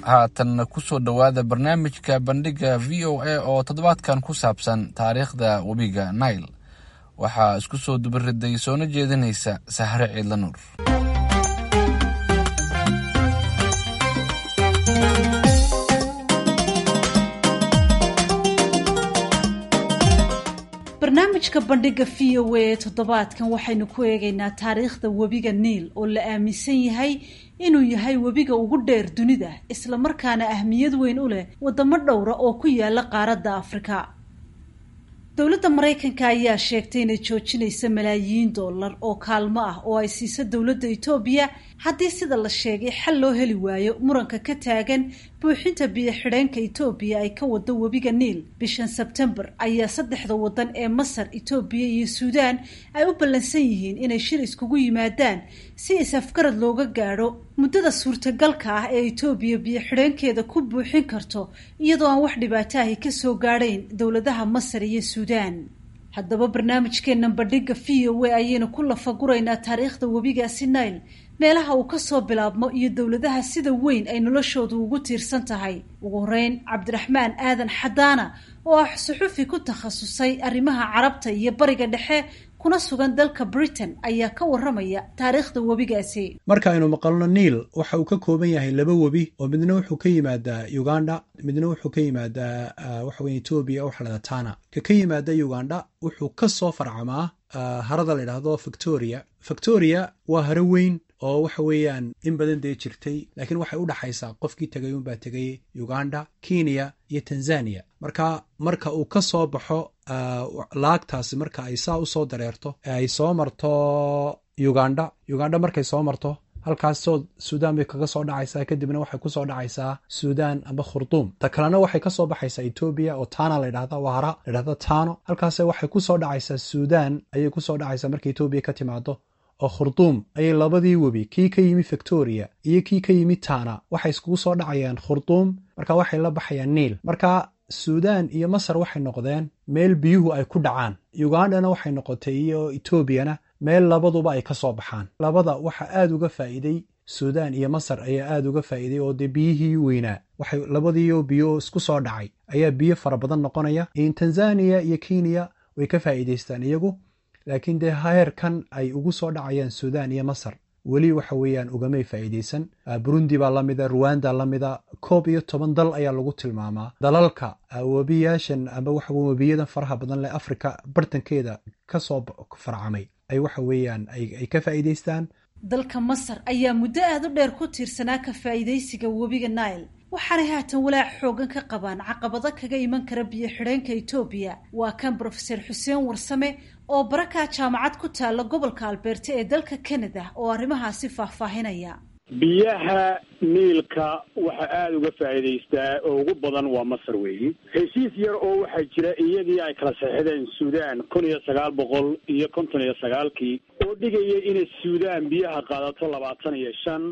haatanna ku soo dhowaada barnaamijka bandhigga v o a oo toddobaadkan ku saabsan taariikhda webiga nail waxaa isku soo dubariday soona jeedinaysa sahre ciidla nuur barnaamijka bandhigga v o a ee toddobaadkan waxaynu ku eegaynaa taariikhda webiga niil oo la aaminsan yahay inuu yahay webiga ugu dheer dunida islamarkaana ahmiyad weyn u leh wadamo dhowra oo ku yaala qaaradda afrika dowladda maraykanka ayaa sheegtay inay joojinaysa malaayiin dollar oo kaalmo ah oo ay siiso dowladda etoobiya haddii sida la sheegay xal loo heli waayo muranka ka taagan buuxinta biyo-xidheenka etoobiya ay ka wado webiga niil bishan sebtembar ayaa saddexda waddan ee masar etoobiya iyo suudaan ay u ballansan yihiin inay shir iskugu yimaadaan si is-afgarad looga gaadho muddada suurtagalka ah ee etoobiya biyo-xidheenkeeda ku buuxin karto iyadoo aan wax dhibaato ahi ka soo gaadhayn dowladaha masar iyo suudaan haddaba barnaamijkeennan bandhigga v o a ayaynu ku lafaguraynaa taariikhda webigaasi nail meelaha uu kasoo bilaabmo iyo dowladaha sida weyn ay noloshoodu ugu tiirsan tahay ugu horeyn cabdiraxmaan aadan xadaana oo ah suxufi ku takhasusay arrimaha carabta iyo bariga dhexe kuna sugan dalka britain ayaa ka waramaya taariikhda webigaasi marka aynu maqalno niil waxa uu ka kooban yahay laba webi oo midna wuxuu ka yimaadaa uganda midna wuxuu ka yimaadaa waxa weye etoobiya waxa lahada tana ka ka yimaada uganda wuxuu ka soo farcamaa harada la yidhaahdo victoria victoria waa haro weyn oo waxa weeyaan in badan dee jirtay laakiin waxay u dhaxaysaa qofkii tegay unbaa tegay uganda kenya iyo tanzania marka marka uu ka soo baxo laagtaasi marka ay saa usoo dareerto ee ay soo marto uganda uganda markay soo marto halkaasoo suudaan bay kaga soo dhacaysaa kadibna waxay kusoo dhacaysaa suudaan amba khurduum ta kalena waxay kasoo baxaysaa etoobiya oo tana ladhahda waa hara ladhahda tano halkaase waxay kusoo dhacaysaa suudaan ayay kusoo dhacaysaa marka etoobiya ka timaado oo khurduum ayay labadii webi kii ka yimi victoria iyo kii ka yimi tana waxay iskugu soo dhacayaan khurduum marka waxay la baxayaan niil marka suudaan iyo masar waxay noqdeen meel biyuhu ay ku dhacaan ugandana waxay noqotay iyo etoobiyana meel labaduba ay ka soo baxaan labada waxa aada uga faa'iiday suudaan iyo masar ayaa aada uga faa'iiday oo dee biyihii weynaa waxay labadiio biyo isku soo dhacay ayaa biyo fara badan noqonaya in tanzaniya iyo kenya way ka faa'iidaystaan iyagu laakiin dee heerkan ay ugu soo dhacayaan suudaan iyo masar weli waxa weeyaan ugamay faa'iidaysan burundi baa lamida ruwanda lamida koob iyo toban dal ayaa lagu tilmaamaa dalalka webiyaashan amba waxa webiyadan faraha badan leh africa bartankeeda kasoo farcamay ay waxa weeyaan ay ka faa'iidaystaan dalka masar ayaa muddo aada u dheer ku tiirsanaa ka faa'iidaysiga webiga nile waxaanay haatan walaac xoogan ka qabaan caqabado kaga iman kara biyo xidheenka etoobiya waa kan brofeser xuseen warsame oo barakaa jaamacad ku taalla gobolka albeerta ee dalka canada oo arrimahaasi faahfaahinaya biyaha niilka waxa aada uga faa'iidaystaa oo ugu badan waa masar weeyi heshiis yar oo waxaa jira iyadii ay kala saxixdeen suudaan kun iyo sagaal boqol iyo konton iyo sagaalkii oo dhigaya inay suudaan biyaha qaadato labaatan iyo shan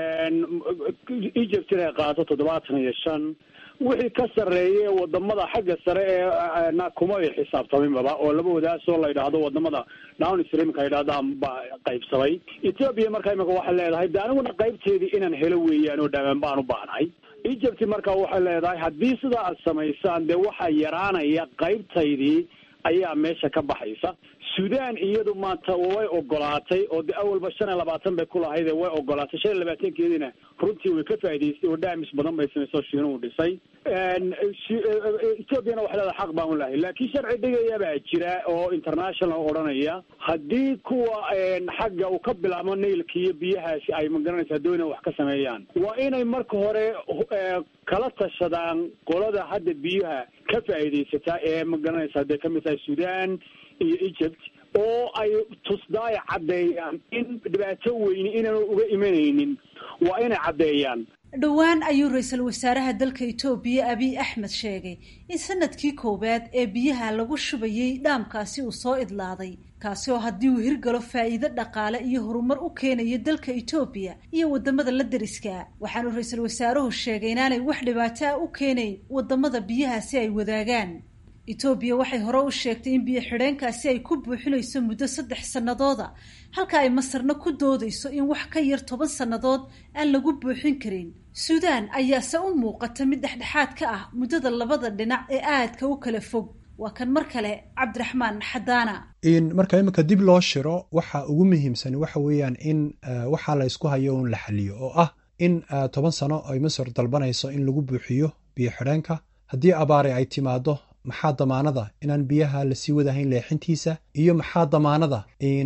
egypt inay qaadato toddobaatan iyo shan wixii ka sarreeye wadamada xagga sare ee kuma ay xisaabtaminbaba oo laba wadaasoo la yidhaahdo wadamada down streamka ay yidhahdaan baa qaybsamay ethoobia marka imika waxay leedahay de aniguna qaybteedii inaan helo weeyaan oo dhamaan baan u baahnahay egypt marka waxay leedahay haddii sidaa aad samaysaan dee waxaa yaraanaya qaybtaydii ayaa meesha ka baxaysa suudaan iyadu maanta way ogolaatay oo de awalba shan iyo labaatan bay kulahayde way ogolaatay shan iyo labaatankeediina runtii way ka faa'idaystay oo dhaamis badan bay samaysay oo shiinuhu dhisay ethoobiana waxay leedahay xaq baan u lahay laakiin sharci dhigaya baa jira oo international odhanaya haddii kuwa xagga uu ka bilaabo nailka iyo biyahaasi ay magaranaysaa doona wax ka sameeyaan waa inay marka hore kala tashadaan qolada hadda biyaha ka faa'iidaysataa ee magaranaysa hadday ka mid tahay suudaan iyo egypt oo ay tusdaay caddeeyaan in dhibaato weyni inaanu uga imanaynin waa inay caddeeyaan dhowaan ayuu ra-iisul wasaaraha dalka etoobiya abiy axmed sheegay in sanadkii koowaad ee biyaha lagu shubayay dhaamkaasi uu soo idlaaday kaasi oo haddii uu hirgalo faa'iido dhaqaale iyo horumar u keenayo dalka etoobiya iyo wadamada la deriska waxaanu ra-iisul wasaaruhu sheegay inaanay wax dhibaato ah u keenayn wadamada biyahaasi ay wadaagaan etoobiya waxay hore u sheegtay in biyo xidheenkaasi ay ku buuxinayso muddo saddex sannadooda halka ay masarna ku doodayso in wax ka yar toban sannadood aan lagu buuxin karin suudaan ayaase u muuqata mid dhexdhexaad ka ah muddada labada dhinac ee aadka u kala fog waa kan mar kale cabdiraxmaan xadaana marka iminka dib loo shiro waxa ugu muhiimsan waxa weeyaan in waxaa la ysku hayo un la xaliyo oo ah in toban sano ay masar dalbanayso in lagu buuxiyo biyo xidheenka haddii abaare ay timaado maxaa damaanada inaan biyaha lasii wadahayn leexintiisa iyo maxaa damaanada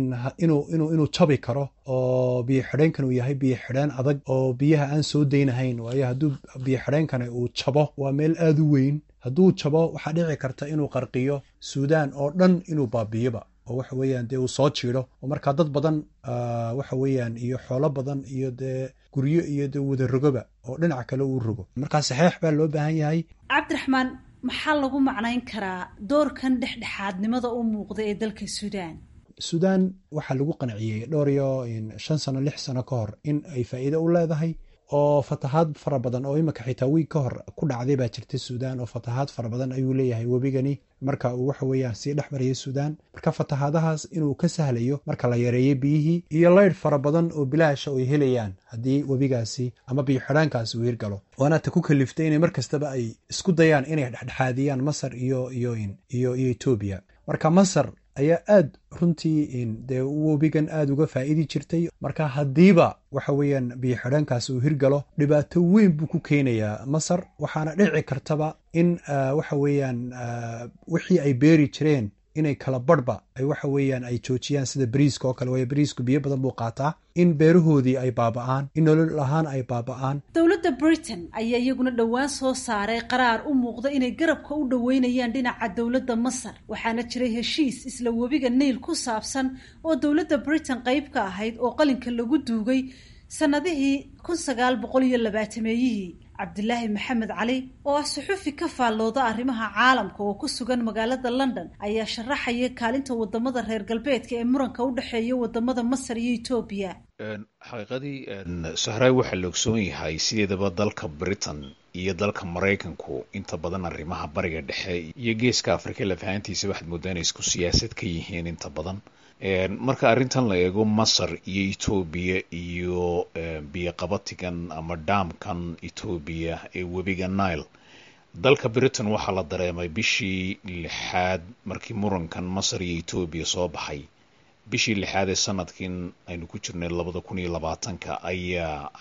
inuu jabi karo oo biyo xidheenkan uu yahay biyo xidheen adag oo biyaha aan soo daynahayn waayo hadduu biyo xidheenkani uu jabo waa meel aada u weyn hadduu jabo waxaa dhici karta inuu qarqiyo suudaan oo dhan inuu baabiyoba oo waxa weeyaan dee uu soo jiido oo markaa dad badan waxa weeyaan iyo xoolo badan iyo dee guryo iyo dee wada rogoba oo dhinac kale uu rogo markaa saxeex baa loo baahan yahay cabdiraxmaan maxaa lagu macnayn karaa doorkan dhexdhexaadnimada u muuqda ee dalka suudaan suudaan waxaa lagu qanciyey dhowr iyo shan sano lix sano ka hor in ay faa'iido u leedahay oo fatahaad fara badan oo iminka xitaa wiig ka hor ku dhacday baa jirta suudaan oo fatahaad fara badan ayuu leeyahay webigani marka uu waxa weeyaan sii dhex marayay suudaan marka fatahaadahaas inuu ka sahlayo marka la yareeyo biyihii iyo leydh fara badan oo bilaasha ay helayaan haddii webigaasi ama biyo xidhaankaasi uu hirgalo waana ta ku kaliftay inay mar kastaba ay isku dayaan inay dhexdhexaadiyaan masar iyo iyo iyo iyo etoobiya marka masar ayaa aad runtii dee webigan aada uga faa'idi jirtay marka haddiiba waxa weeyaan biyo xidhaankaasi uu hirgalo dhibaato weyn buu ku keenayaa masar waxaana dhici kartaba in waxa weeyaan wixii ay beeri jireen inay kala barhba ay waxa weeyaan ay joojiyaan sida bariiska oo kale waayo bariisku biyo badan buu qaataa in beerahoodii ay baaba'aan in nolol ahaan ay baaba'aan dowladda britain ayaa iyaguna dhowaan soo saaray qaraar u muuqda inay garabka u dhoweynayaan dhinaca dowladda masar waxaana jiray heshiis isla webiga niil ku saabsan oo dowladda britain qayb ka ahayd oo qalinka lagu duugay sannadihii kun sagaal boqol iyo labaatameeyihii cabdilaahi maxamed cali oo ah suxufi ka faallooda arrimaha caalamka oo ku sugan magaalada london ayaa sharaxaya kaalinta wadamada reer galbeedka ee muranka u dhexeeya wadamada masar iyo etoobiya xaqiiqadii sahraay waxaa la ogsoon yahay sideedaba dalka britain iyo dalka maraykanku inta badan arrimaha bariga dhexe iyo geeska afrika lafahantiisa waxaad moodaa inay isku siyaasad ka yihiin inta badan marka arrintan la eego masar iyo etoobiya iyo biyoqabatigan ama dhaamkan etoobiya ee webiga nile dalka britain waxaa la dareemay bishii lixaad markii murankan masar iyo etoobiya soo baxay bishii lixaad ee sanadkin aynu ku jirnay labada kun iyo labaatanka ayaa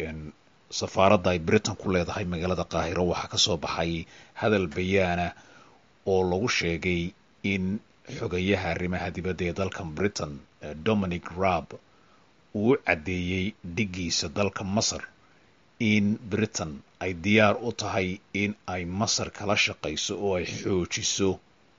safaaradda ay britain ku leedahay magaalada qaahiro waxaa kasoo baxay hadal bayaana oo lagu sheegay in xogayaha arrimaha dibadda ee dalkan britain dominic raab uu u caddeeyey dhigiisa dalka masar in britain ay diyaar u tahay in ay masar kala shaqayso oo ay xoojiso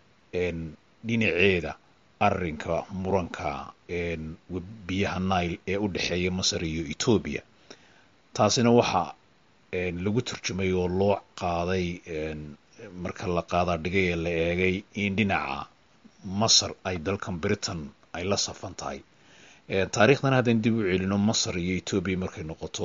dhinaceeda arrinka muranka biyaha nile ee u dhexeeya masar iyo etoobiya taasina waxaa lagu turjumay oo loo qaaday marka la qaadaa dhigay ee la eegay in dhinaca masar ay dalkan britain ay la safan tahay taariikhdan haddaan dib u celino masar iyo etoobiya markay noqoto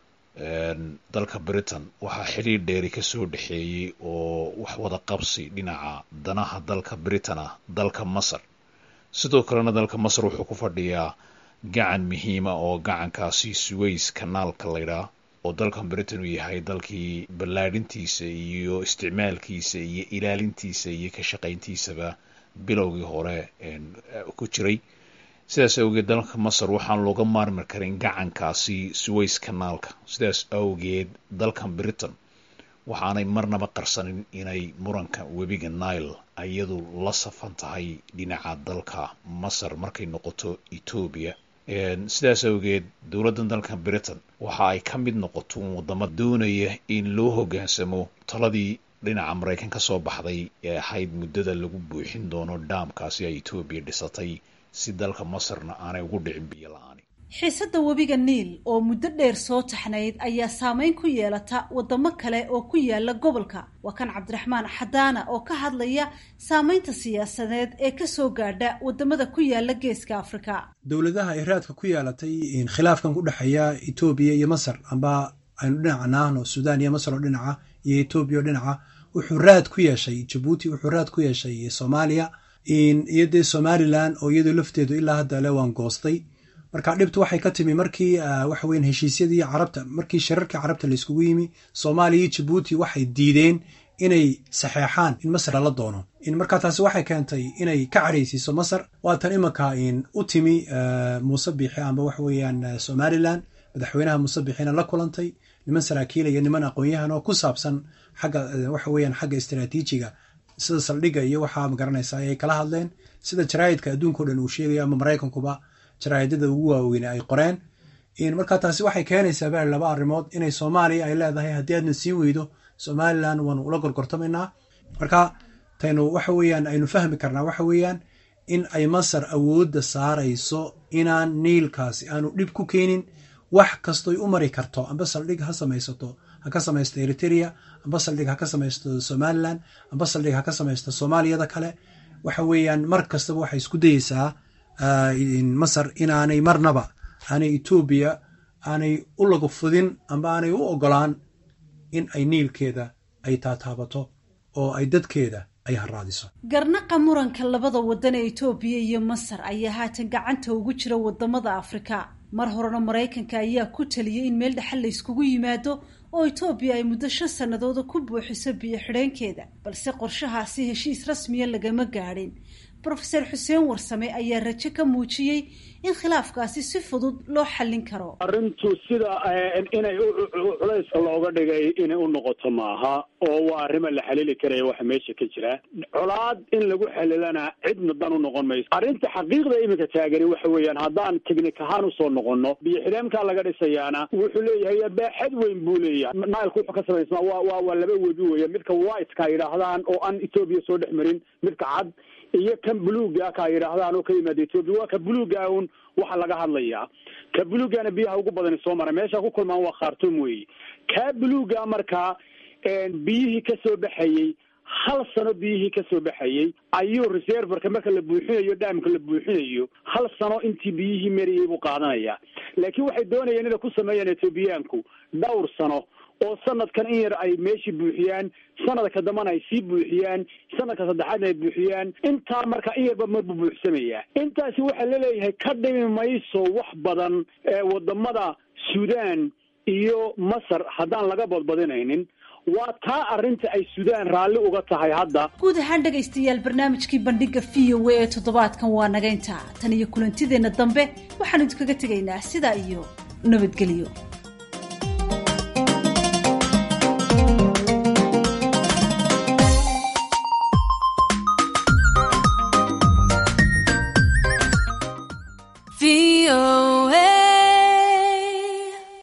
dalka britain waxaa xiriir dheeri kasoo dhexeeyey oo wax wada qabsi dhinaca danaha dalka britain ah dalka masar sidoo kalena dalka masar wuxuu ku fadhiyaa gacan muhiima oo gacankaasi suways kanaalka laydhaa oo dalkan britain uu yahay dalkii ballaadhintiisa iyo isticmaalkiisa iyo ilaalintiisa iyo ka shaqayntiisaba bilowgii hore ku jiray sidaas awgeed dalka masar waxaan looga maarmi karin gacankaasi suways kanaalka sidaas awgeed dalkan britain waxaanay marnaba qarsanin inay muranka webiga nile iyadu la safan tahay dhinaca dalka masar markay noqoto etoobiya sidaas awgeed dowladdan dalka britain waxa ay ka mid noqoto un wadamo doonaya in loo hoggaansamo taladii dhinaca maraykan ka soo baxday ee ahayd muddada lagu buuxin doono dhaamkaasi ay etoobiya dhisatay si dalka masarna aanay ugu dhicin biyo la-aani xiisadda webiga niil oo muddo dheer soo taxnayd ayaa saameyn ku yeelata wadamo kale oo ku yaala gobolka waa kan cabdiraxmaan xadaana oo ka hadlaya saameynta siyaasadeed ee kasoo gaadha wadamada ku yaala geeska afrika dowladaha ay raadka ku yeelatay khilaafkan ku dhexeeya etoobiya iyo masar amba aynu dhinaca naahno suudaan iyo masar oo dhinaca iyo etoobiya oo dhinaca wuxuu raad ku yeeshay jabuuti wuxuu raad ku yeeshay soomaaliya iyo dee somalilan oo iyadu lafteedu ilaa hadda le waan goostay marka dhibtu waxay ka timi markii waxa weyan heshiisyadii carabta markii shirarkii carabta layskugu yimi soomaaliya iyo jabuuti waxay diideen inay saxeexaan in masar lala doono markaa taasi waxay keentay inay ka cadhaysiiso masar waatan imanka u timi muuse biixi amba waxa weeyaan somalilan madaxweynaha muuse biixina la kulantay niman saraakiila iyo niman aqoon-yahan oo ku saabsan xagga waxa weeyaan xagga istaraatiijiga sida saldhigga iyo waxaa magaranaysa ayay kala hadleen sida jaraa'idka adduunka o dhan uu sheegayo ama maraykankuba jaraa'idada ugu waaweyne ay qoreen markaa taasi waxay keenaysaa bal laba arrimood inay soomaaliya ay leedahay haddii aadna sii weydo somalilan waanu ula gorgortamaynaa marka taynu waxa weeyaan aynu fahmi karnaa waxa weeyaan in ay masar awoodda saarayso inaan niilkaasi aanu dhib ku keenin wax kastoy u mari karto amba saldhig ha samaysato ha ka samaysto eritrea amba saldhig ha ka samaysto somalilan amba saldhig ha ka samaysto soomaaliyada kale waxa weeyaan mar kastaba waxay isku dayeysaa masar inaanay marnaba aanay etoobiya aanay u lagu fudin amba aanay u ogolaan in ay niilkeeda ay taataabato oo ay dadkeeda ay haraadiso garnaqa muranka labada waddan ee etoobiya iyo masar ayaa haatan gacanta ugu jira wadamada afrika mar horena maraykanka ayaa ku taliyay in meel dhexal la yskugu yimaado oo etoobiya ay muddo shan sannadooda ku buuxiso biyo xidheenkeeda balse qorshahaasi heshiis rasmiya lagama gaadhin brofeser xuseen warsame ayaa rajo ka muujiyey in khilaafkaasi si fudud loo xallin karo arrintu sida inay culays looga dhigay inay u noqoto maaha oo waa arrima la xalili karaya waxa meesha ka jira colaad in lagu xalilana cidna dan u noqon mayso arrinta xaqiiqda iminka taagani waxa weeyaan haddaan technik ahaan usoo noqono biyo xidheemkaa laga dhisayaana wuxuu leeyahay baaxad weyn buu leeyahay nilku wuxuu ka samaysmaa wa wa waa laba webi weya midka whiteka ay yidhaahdaan oo aan etoobiya soo dhex marin midka cad iyo kan buluuga ka yidhaahdaan oo ka yimaada etoobiya waa ka buluuga un waxa laga hadlayaa ka buluugana biyaha ugu badani soo mara meesha ku kulmaan waa khartum weeye kaa buluuga markaa biyihii kasoo baxayey hal sano biyihii kasoo baxayey ayuu reserverka marka la buuxinayo dhaamka la buuxinayo hal sano intii biyihii mariyey buu qaadanayaa laakiin waxay doonayeen inay ku sameeyaan etoobiyaanku dhowr sano oo sanadkan in yar ay meeshii buuxiyaan sanadka dambana ay sii buuxiyaan sanadka saddexaadna ay buuxiyaan intaa marka in yarba marbu buuxsamayaa intaasi waxaa laleeyahay ka dhimi mayso wax badan wadamada suudaan iyo masar haddaan laga badbadinaynin waa taa arrinta ay suudaan raalli uga tahay hadda guud ahaan dhegaystayaal barnaamijkii bandhiga v o a ee toddobaadkan waa naga intaa tan iyo kulantideenna dambe waxaanu idinkaga tegaynaa sidaa iyo nabadgelyo